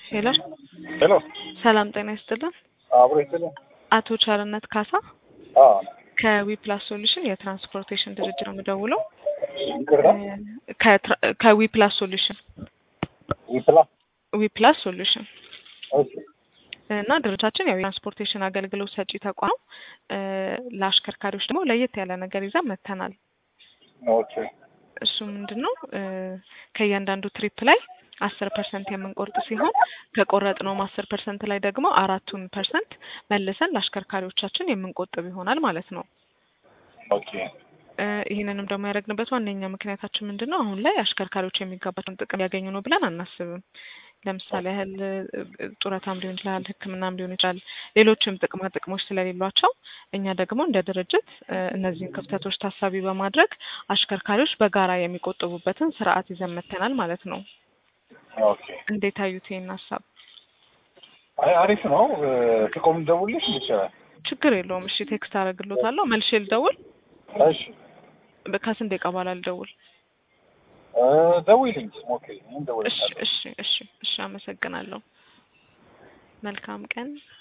ሄሎ ሄሎ ሰላም ጤና ይስጥልን። አብሮ ይስጥልኝ። አቶ ቸርነት ካሳ አዎ ከዊፕላስ ሶሉሽን የትራንስፖርቴሽን ድርጅት ነው የምደውለው። ይቅርታ ከትራ- ከዊፕላስ ሶሉሽን ይፕላ ዊፕላስ ሶሉሽን ኦኬ እና ድርጅታችን ያው የትራንስፖርቴሽን አገልግሎት ሰጪ ተቋም ነው። እ ለአሽከርካሪዎች ደግሞ ለየት ያለ ነገር ይዘን መጥተናል። ኦኬ እሱ ምንድን ነው እ ከእያንዳንዱ ትሪፕ ላይ አስር ፐርሰንት የምንቆርጥ ሲሆን ከቆረጥነውም አስር ፐርሰንት ላይ ደግሞ አራቱን ፐርሰንት መልሰን ለአሽከርካሪዎቻችን የምንቆጥብ ይሆናል ማለት ነው። ኦኬ እ ይህንንም ደግሞ ያደረግንበት ዋነኛ ምክንያታችን ምንድን ነው? አሁን ላይ አሽከርካሪዎች የሚገባቸውን ጥቅም ያገኙ ነው ብለን አናስብም። ለምሳሌ ያህል እ ጡረታም ሊሆን ይችላል፣ ሕክምናም ሊሆን ይችላል፣ ሌሎችም ጥቅማ ጥቅሞች ስለሌሏቸው እኛ ደግሞ እንደ ድርጅት እ እነዚህን ክፍተቶች ታሳቢ በማድረግ አሽከርካሪዎች በጋራ የሚቆጥቡበትን ስርዓት ይዘን መጥተናል ማለት ነው። ኦኬ እንዴት አዩት ይህን ሀሳብ? አይ አሪፍ ነው። ጥቆም ደውልሽ ይችላል። ችግር የለውም። እሺ ቴክስት አደርግሎታለሁ። መልሼ ልደውል? እሺ ከስንት ደቂቃ በኋላ ልደውል? እ ደውይልኝ ሞክሪ። ምን እሺ ደውልልሻለሁ። እሺ እሺ እሺ። አመሰግናለሁ። መልካም ቀን።